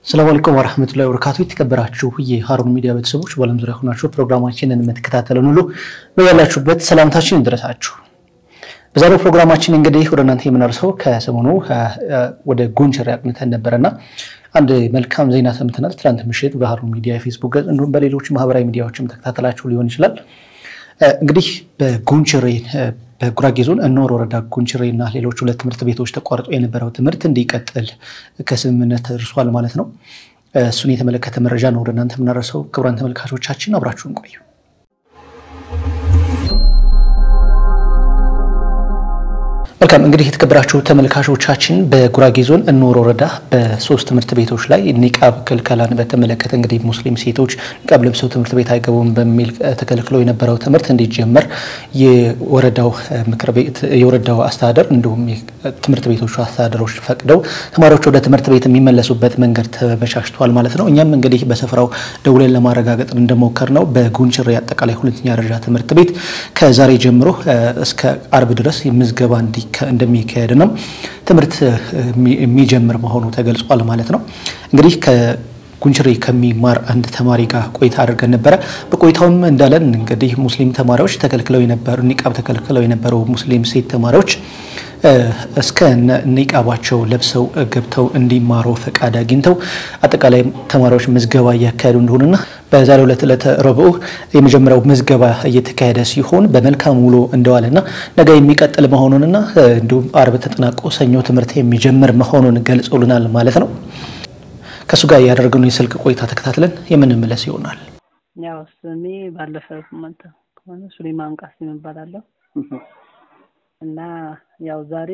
ሰላም አለይኩም ወረህመቱላሂ ወበረካቱ። የተከበራችሁ የሀሩን ሚዲያ ቤተሰቦች በዓለም ዙሪያ ሆናችሁ ፕሮግራማችንን የምትከታተሉን ሁሉ በያላችሁበት ሰላምታችን ይድረሳችሁ። በዛሬው ፕሮግራማችን እንግዲህ ወደ እናንተ የምናርሰው ከሰሞኑ ወደ ጎንደር አቅንተን ነበረና አንድ መልካም ዜና ሰምተናል። ትናንት ምሽት በሀሩን ሚዲያ የፌስቡክ ገጽ እንዲሁም በሌሎች ማህበራዊ ሚዲያዎችም ተከታተላችሁ ሊሆን ይችላል። እንግዲህ በጎንችሬ በጉራጌ ዞን እኖር ወረዳ ጎንችሬ እና ሌሎች ሁለት ትምህርት ቤቶች ተቋርጦ የነበረው ትምህርት እንዲቀጥል ከስምምነት ተደርሷል ማለት ነው። እሱን የተመለከተ መረጃ ነው ወደ እናንተ የምናደርሰው። ክቡራን ተመልካቾቻችን አብራችሁን ቆዩ። መልካም እንግዲህ የተከበራችሁ ተመልካቾቻችን በጉራጌ ዞን እኖር ወረዳ በሶስት ትምህርት ቤቶች ላይ ኒቃብ ክልከላን በተመለከተ እንግዲህ ሙስሊም ሴቶች ኒቃብ ለብሰው ትምህርት ቤት አይገቡም በሚል ተከልክለው የነበረው ትምህርት እንዲጀመር የወረዳው ምክር ቤት የወረዳው አስተዳደር እንዲሁም ትምህርት ቤቶቹ አስተዳደሮች ፈቅደው ተማሪዎች ወደ ትምህርት ቤት የሚመለሱበት መንገድ ተመቻችቷል ማለት ነው። እኛም እንግዲህ በስፍራው ደውለን ለማረጋገጥ እንደሞከር ነው በጉንችሬ አጠቃላይ ሁለተኛ ደረጃ ትምህርት ቤት ከዛሬ ጀምሮ እስከ አርብ ድረስ ምዝገባ እንዲ እንደሚካሄድ ነው ትምህርት የሚጀምር መሆኑ ተገልጿል ማለት ነው። እንግዲህ ከጉንችሬ ከሚማር አንድ ተማሪ ጋር ቆይታ አድርገን ነበረ። በቆይታውም እንዳለን እንግዲህ ሙስሊም ተማሪዎች ተከልክለው የነበሩ ኒቃብ ተከልክለው የነበሩ ሙስሊም ሴት ተማሪዎች እስከ ኒቃባቸው ለብሰው ገብተው እንዲማሩ ፈቃድ አግኝተው አጠቃላይ ተማሪዎች ምዝገባ እያካሄዱ እንደሆነና በዛሬው ዕለት ዕለተ ረቡዕ የመጀመሪያው ምዝገባ እየተካሄደ ሲሆን በመልካም ውሎ እንደዋለና ነገ የሚቀጥል መሆኑንና እንዲሁም አርብ ተጠናቆ ሰኞ ትምህርት የሚጀምር መሆኑን ገልጸውልናል ማለት ነው። ከእሱ ጋር ያደረግነው የስልክ ቆይታ ተከታትለን የምንመለስ ይሆናል። ያው ስሜ ባለፈ መጣ ከሆነ ሱሌማን ቃሲም እባላለሁ እና ያው ዛሬ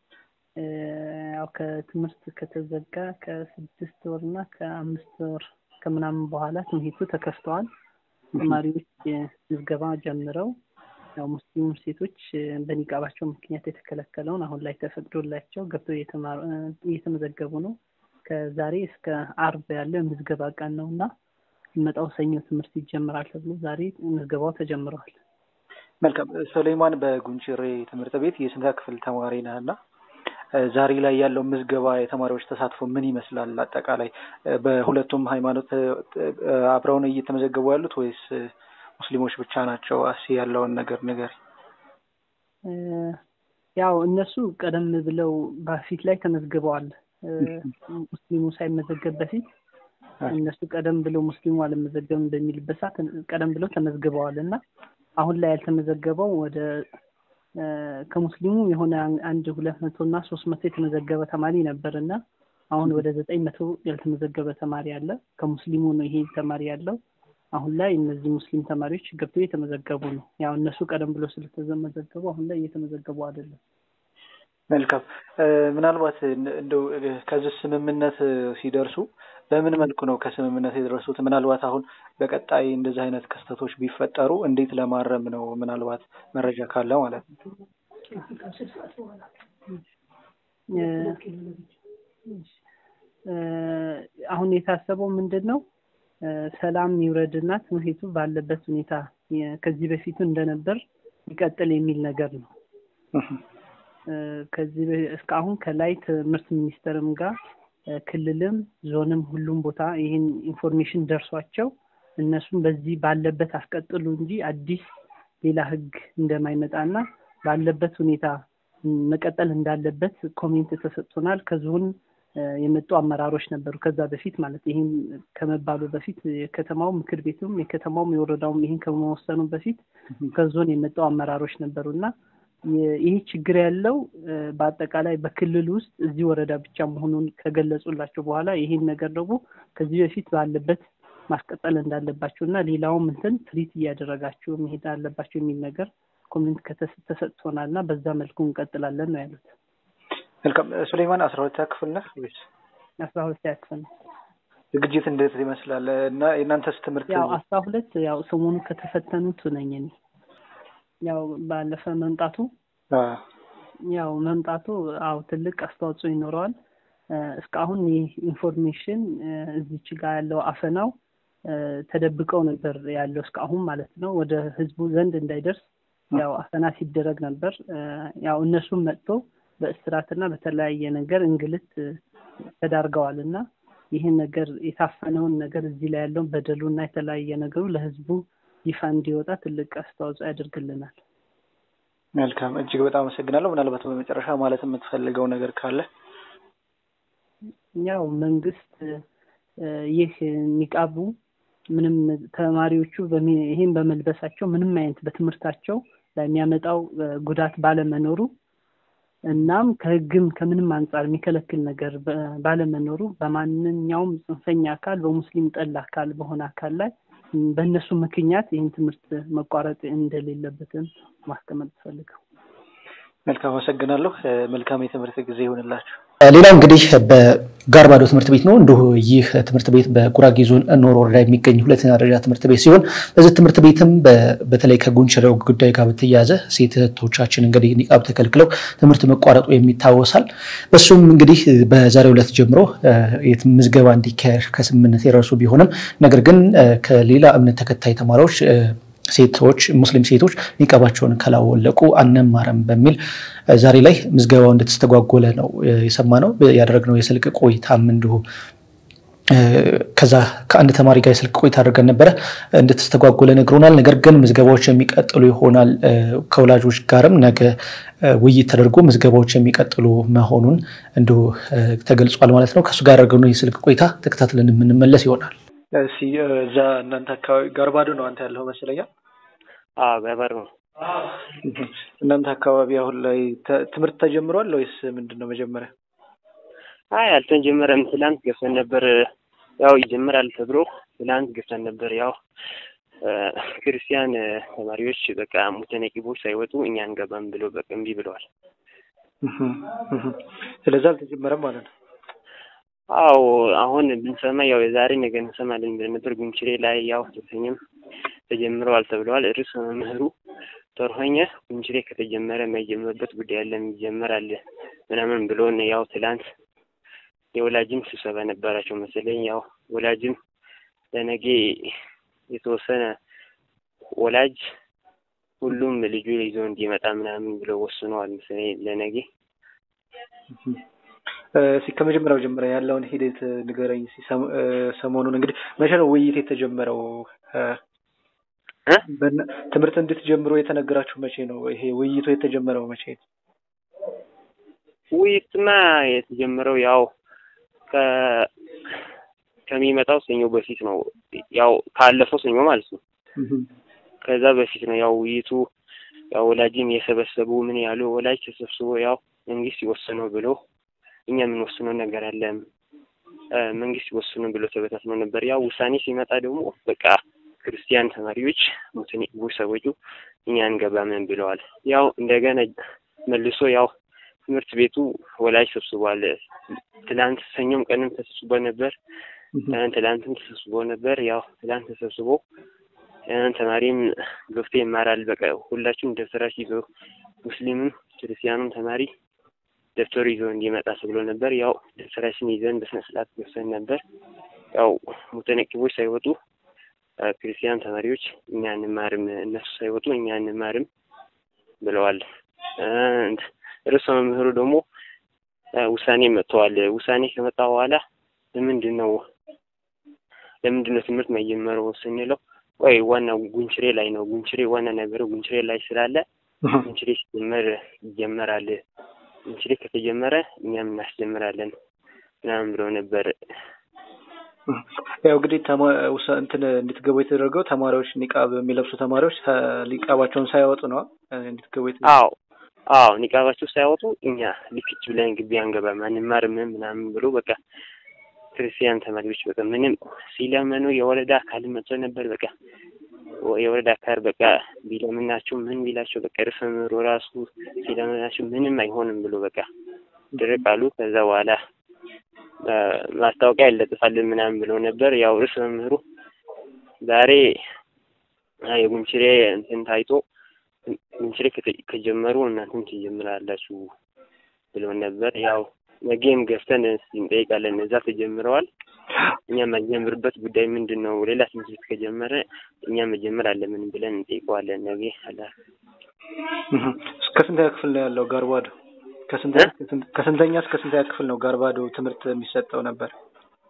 ያው ከትምህርት ከተዘጋ ከስድስት ወር እና ከአምስት ወር ከምናምን በኋላ ትምህርቱ ተከፍተዋል። ተማሪዎች ምዝገባ ጀምረው ያው ሙስሊም ሴቶች በኒቃባቸው ምክንያት የተከለከለውን አሁን ላይ ተፈቅዶላቸው ገብተው እየተመዘገቡ ነው። ከዛሬ እስከ አርብ ያለ ምዝገባ ቀን ነው እና መጣው ሰኞ ትምህርት ይጀምራል ተብሎ ዛሬ ምዝገባው ተጀምረዋል። መልካም ሱሌማን፣ በጉንችሬ ትምህርት ቤት የስንተኛ ክፍል ተማሪ ነህ እና ዛሬ ላይ ያለው ምዝገባ የተማሪዎች ተሳትፎ ምን ይመስላል? አጠቃላይ በሁለቱም ሃይማኖት አብረውን እየተመዘገቡ ያሉት ወይስ ሙስሊሞች ብቻ ናቸው? እስ ያለውን ነገር ንገር። ያው እነሱ ቀደም ብለው በፊት ላይ ተመዝግበዋል። ሙስሊሙ ሳይመዘገብ በፊት እነሱ ቀደም ብለው ሙስሊሙ አልመዘገብም በሚልበት ሰዓት ቀደም ብለው ተመዝግበዋል እና አሁን ላይ ያልተመዘገበው ወደ ከሙስሊሙ የሆነ አንድ ሁለት መቶ እና ሶስት መቶ የተመዘገበ ተማሪ ነበር እና አሁን ወደ ዘጠኝ መቶ ያልተመዘገበ ተማሪ አለ። ከሙስሊሙ ነው ይሄ ተማሪ ያለው። አሁን ላይ እነዚህ ሙስሊም ተማሪዎች ገብተው እየተመዘገቡ ነው። ያው እነሱ ቀደም ብሎ ስለተመዘገቡ አሁን ላይ እየተመዘገቡ አይደለም። መልካም። ምናልባት እንደው ከዚህ ስምምነት ሲደርሱ በምን መልኩ ነው ከስምምነት የደረሱት? ምናልባት አሁን በቀጣይ እንደዚህ አይነት ክስተቶች ቢፈጠሩ እንዴት ለማረም ነው? ምናልባት መረጃ ካለ ማለት ነው። አሁን የታሰበው ምንድን ነው? ሰላም ይውረድና ትምህርቱ ባለበት ሁኔታ ከዚህ በፊቱ እንደነበር ይቀጥል የሚል ነገር ነው። ከዚህ እስካሁን ከላይ ትምህርት ሚኒስቴርም ጋር ክልልም ዞንም ሁሉም ቦታ ይህን ኢንፎርሜሽን ደርሷቸው እነሱም በዚህ ባለበት አስቀጥሉ እንጂ አዲስ ሌላ ሕግ እንደማይመጣና ባለበት ሁኔታ መቀጠል እንዳለበት ኮሜንት ተሰጥቶናል። ከዞን የመጡ አመራሮች ነበሩ ከዛ በፊት ማለት ይህን ከመባሉ በፊት የከተማው ምክር ቤቱም የከተማውም የወረዳውም ይህን ከመወሰኑ በፊት ከዞን የመጡ አመራሮች ነበሩ እና ይህ ችግር ያለው በአጠቃላይ በክልል ውስጥ እዚህ ወረዳ ብቻ መሆኑን ከገለጹላቸው በኋላ ይህን ነገር ደግሞ ከዚህ በፊት ባለበት ማስቀጠል እንዳለባቸው እና ሌላውም እንትን ትሪት እያደረጋችሁ መሄድ አለባቸው የሚል ነገር ኮሜንት ተሰጥቶናል እና በዛ መልኩ እንቀጥላለን ነው ያሉት። መልካም ሱሌማን፣ አስራ ሁለተኛ ክፍል ነህ ወይስ? አስራ ሁለተኛ ክፍል ነው። ዝግጅት እንዴት ይመስላል እና የእናንተስ ትምህርት? ያው አስራ ሁለት ያው ሰሞኑ ከተፈተኑት ነኝ እኔ ያው ባለፈ መምጣቱ ያው መምጣቱ አው ትልቅ አስተዋጽኦ ይኖረዋል። እስካሁን ይህ ኢንፎርሜሽን እዚች ጋር ያለው አፈናው ተደብቀው ነበር ያለው እስካሁን ማለት ነው። ወደ ህዝቡ ዘንድ እንዳይደርስ ያው አፈና ሲደረግ ነበር። ያው እነሱም መጥቶ በእስራትና በተለያየ ነገር እንግልት ተዳርገዋል እና ይህን ነገር የታፈነውን ነገር እዚህ ላይ ያለውን በደሉና የተለያየ ነገሩ ለህዝቡ ይፋ እንዲወጣ ትልቅ አስተዋጽኦ ያደርግልናል። መልካም፣ እጅግ በጣም አመሰግናለሁ። ምናልባት በመጨረሻ ማለት የምትፈልገው ነገር ካለ? ያው መንግስት ይህ ኒቃቡ ምንም ተማሪዎቹ ይህን በመልበሳቸው ምንም አይነት በትምህርታቸው ላይ የሚያመጣው ጉዳት ባለመኖሩ እናም ከህግም ከምንም አንጻር የሚከለክል ነገር ባለመኖሩ በማንኛውም ጽንፈኛ አካል በሙስሊም ጠል አካል በሆነ አካል ላይ በእነሱ ምክንያት ይህን ትምህርት መቋረጥ እንደሌለበትም ማስቀመጥ ፈልገው። መልካም አመሰግናለሁ። መልካም የትምህርት ጊዜ ይሆንላችሁ። ሌላው እንግዲህ በጋርባዶ ትምህርት ቤት ነው። እንዲሁ ይህ ትምህርት ቤት በጉራጌ ዞን ኖሮ ወረዳ የሚገኝ ሁለተኛ ደረጃ ትምህርት ቤት ሲሆን በዚህ ትምህርት ቤትም በተለይ ከጉንችሬው ጉዳይ ጋር በተያያዘ ሴት እህቶቻችን እንግዲህ ኒቃብ ተከልክለው ትምህርት መቋረጡ የሚታወሳል። በሱም እንግዲህ በዛሬው ዕለት ጀምሮ ምዝገባ እንዲካሄድ ከስምምነት የደረሱ ቢሆንም ነገር ግን ከሌላ እምነት ተከታይ ተማሪዎች ሴቶች ሙስሊም ሴቶች ኒቃባቸውን ካላወለቁ አንማርም በሚል ዛሬ ላይ ምዝገባው እንደተስተጓጎለ ነው የሰማነው። ያደረግነው የስልክ ቆይታም እንዲሁ ከዛ ከአንድ ተማሪ ጋር የስልክ ቆይታ አድርገን ነበረ እንደተስተጓጎለ ነግሮናል። ነገር ግን ምዝገባዎች የሚቀጥሉ ይሆናል። ከወላጆች ጋርም ነገ ውይይት ተደርጎ ምዝገባዎች የሚቀጥሉ መሆኑን እንዲሁ ተገልጿል ማለት ነው። ከእሱ ጋር ያደረግነው የስልክ ቆይታ ተከታትለን የምንመለስ ይሆናል። እዛ እናንተ አካባቢ ጋርባዶ ነው አንተ ያለው መስለኛል? አዎ ጋርባዶ ነው። እናንተ አካባቢ አሁን ላይ ትምህርት ተጀምሯል ወይስ ምንድን ነው? መጀመሪያ አይ አልተጀመረም። ትላንት ገብተን ነበር። ያው ይጀምራል ተብሎ ትላንት ገብተን ነበር። ያው ክርስቲያን ተማሪዎች በቃ ሙተነቂቦች ሳይወጡ እኛ አንገባም ብሎ በቃ እምቢ ብለዋል። ስለዚህ አልተጀመረም ማለት ነው። አዎ አሁን ብንሰማ ያው የዛሬ ነገ እንሰማለን ብለን ነበር። ጉንችሬ ላይ ያው ተሰኝም ተጀምረዋል ተብለዋል። ርዕሰ መምህሩ ተርሆኘ ጉንችሬ ከተጀመረ የማይጀምርበት ጉዳይ አለ ይጀመራል ምናምን ብሎን ያው ትላንት የወላጅም ስብሰባ ነበራቸው መሰለኝ። ያው ወላጅም ለነገ የተወሰነ ወላጅ ሁሉም ልጁ ይዞ እንዲመጣ ምናምን ብለው ወስነዋል መሰለኝ ለነገ ከመጀመሪያው ጀምረ ያለውን ሂደት ንገረኝ። ሰሞኑን እንግዲህ መቼ ነው ውይይት የተጀመረው? ትምህርት እንድትጀምሩ የተነገራችሁ መቼ ነው? ይሄ ውይይቱ የተጀመረው መቼ ነው? ውይይትማ የተጀመረው ያው ከሚመጣው ሰኞ በፊት ነው። ያው ካለፈው ሰኞ ማለት ነው። ከዛ በፊት ነው ያው ውይይቱ ያው ወላጅም የሰበሰቡ ምን ያሉ ወላጅ ተሰብስቦ ያው መንግስት ይወስነው ብሎ እኛ የምንወስነው ነገር አለ መንግስት ይወስነው ብሎ ተበታትኖ ነበር። ያው ውሳኔ ሲመጣ ደግሞ በቃ ክርስቲያን ተማሪዎች ሙስሊም ሰዎቹ እኛ አንገባምን ብለዋል። ያው እንደገና መልሶ ያው ትምህርት ቤቱ ወላጅ ሰብስቧል። ትላንት ሰኞም ቀንም ተሰብስቦ ነበር። ትላንትም ተሰብስቦ ነበር። ያው ትላንት ተሰብስቦ ተማሪም ገብቶ ይማራል። በቃ ሁላችሁም ደብተራችሁ ይዞ ሙስሊምም ክርስቲያኑም ተማሪ ደብተሩ ይዞ እንዲመጣ ተብሎ ነበር። ያው ደብተራችን ይዘን በስነ ስርዓት ገብተን ነበር። ያው ሙተነቂቦች ሳይወጡ ክርስቲያን ተማሪዎች እኛ እንማርም፣ እነሱ ሳይወጡ እኛ እንማርም ብለዋል። ርዕሰ መምህሩ ደግሞ ውሳኔ መጥተዋል። ውሳኔ ከመጣ በኋላ ለምንድን ነው ለምንድን ነው ትምህርት መጀመረው ስንለው ቆይ ዋና ጉንችሬ ላይ ነው ጉንችሬ ዋና ነገሩ ጉንችሬ ላይ ስላለ ጉንችሬ ሲጀመር ይጀመራል ጉንችሬ ከተጀመረ እኛም እናስጀምራለን ምናምን ብለው ነበር። ያው እንግዲህ እንትን እንድትገቡ የተደረገው ተማሪዎች ኒቃብ የሚለብሱ ተማሪዎች ኒቃባቸውን ሳያወጡ ነው እንድትገቡ አዎ አዎ ኒቃባቸው ሳያወጡ እኛ ልክች ብለን ግቢ አንገባም አንማርም ምናምን ብሎ በቃ ክርስቲያን ተማሪዎች በቃ ምንም ሲለመኑ የወረዳ አካል መጥቶ ነበር። በቃ የወረዳ አካል በቃ ቢለምናቸው ምን ቢላቸው በቃ ርዕሰ መምህሩ ራሱ ሲለምናቸው ምንም አይሆንም ብሎ በቃ ድርቅ አሉ። ከዛ በኋላ ማስታወቂያ ይለጥፋልን ምናምን ብለው ነበር። ያው ርዕሰ መምህሩ ዛሬ የጉንችሬ እንትን ታይቶ ጉንችሬ ከጀመሩ እናንተም ትጀምራላችሁ ብለው ነበር። ያው ነገም ገፍተን እንጠይቃለን። እዛ ተጀምረዋል። እኛ የማንጀምርበት ጉዳይ ምንድን ነው? ሌላ ትምህርት ቤት ከጀመረ እኛ መጀመር አለምን ብለን እንጠይቀዋለን። ነገ አላ እስከ ስንተኛ ክፍል ነው ያለው ጋርባዶ? ከስንተኛ እስከ ስንተኛ ክፍል ነው ጋርባዶ ትምህርት የሚሰጠው ነበር?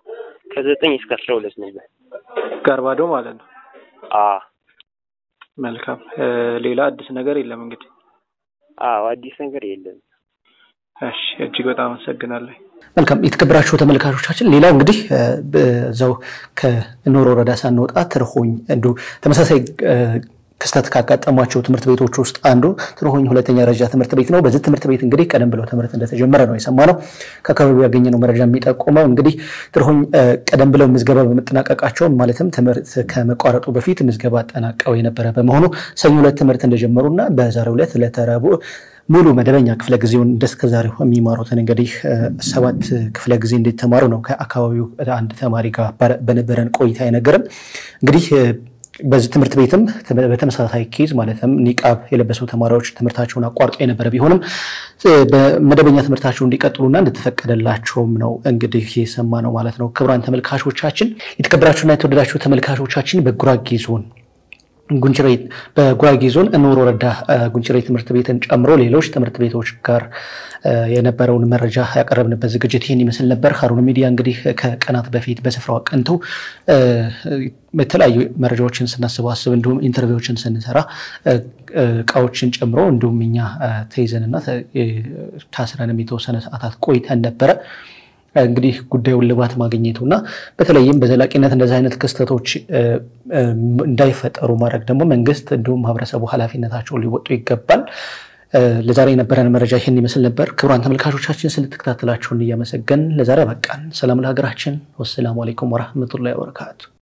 ከዘጠኝ እስከ አስራ ሁለት ነበር። ጋርባዶ ማለት ነው። አዎ መልካም። ሌላ አዲስ ነገር የለም እንግዲህ? አዎ አዲስ ነገር የለም። እሺ እጅግ በጣም አመሰግናለሁ። መልካም የተከበራችሁ ተመልካቾቻችን፣ ሌላው እንግዲህ በዛው ከኖር ወረዳ ሳንወጣ ትርሆኝ እንዲሁ ተመሳሳይ ክስተት ካጋጠሟቸው ትምህርት ቤቶች ውስጥ አንዱ ትርሆኝ ሁለተኛ ደረጃ ትምህርት ቤት ነው። በዚህ ትምህርት ቤት እንግዲህ ቀደም ብለው ትምህርት እንደተጀመረ ነው የሰማነው። ከአካባቢው ያገኘነው መረጃ የሚጠቁመው እንግዲህ ትርሆኝ ቀደም ብለው ምዝገባ በመጠናቀቃቸው ማለትም ትምህርት ከመቋረጡ በፊት ምዝገባ አጠናቀው የነበረ በመሆኑ ሰኞ ዕለት ትምህርት እንደጀመሩና በዛሬው ዕለት ለተረቡ ሙሉ መደበኛ ክፍለ ጊዜውን እንደስከዛሬው የሚማሩትን እንግዲህ ሰባት ክፍለ ጊዜ እንዲተማሩ ነው ከአካባቢው አንድ ተማሪ ጋር በነበረን ቆይታ የነገረን እንግዲህ በዚህ ትምህርት ቤትም በተመሳሳይ ኬዝ ማለትም ኒቃብ የለበሱ ተማሪዎች ትምህርታቸውን አቋርጦ የነበረ ቢሆንም በመደበኛ ትምህርታቸው እንዲቀጥሉና እንደተፈቀደላቸውም ነው እንግዲህ የሰማ ነው ማለት ነው። ክቡራን ተመልካቾቻችን፣ የተከበራችሁና የተወደዳችሁ ተመልካቾቻችን በጉራጌ ዞን ጉንችሬ በጉራጌ ዞን ኖር ወረዳ ጉንችሬ ትምህርት ቤትን ጨምሮ ሌሎች ትምህርት ቤቶች ጋር የነበረውን መረጃ ያቀረብንበት ዝግጅት ይህን ይመስል ነበር። ሀሩን ሚዲያ እንግዲህ ከቀናት በፊት በስፍራው አቅንተው የተለያዩ መረጃዎችን ስናሰባስብ እንዲሁም ኢንተርቪዎችን ስንሰራ እቃዎችን ጨምሮ እንዲሁም እኛ ተይዘንና ታስረንም የተወሰነ ሰዓታት ቆይተን ነበረ። እንግዲህ ጉዳዩን ልባት ማግኘቱና በተለይም በዘላቂነት እንደዚህ አይነት ክስተቶች እንዳይፈጠሩ ማድረግ ደግሞ መንግስት እንዲሁም ማህበረሰቡ ኃላፊነታቸውን ሊወጡ ይገባል። ለዛሬ የነበረን መረጃ ይህን ይመስል ነበር። ክቡራን ተመልካቾቻችን ስለተከታተላችሁን እያመሰገን ለዛሬ በቃን። ሰላም ለሀገራችን። ወሰላሙ አሌይኩም ወረህመቱላሂ ወበረካቱ።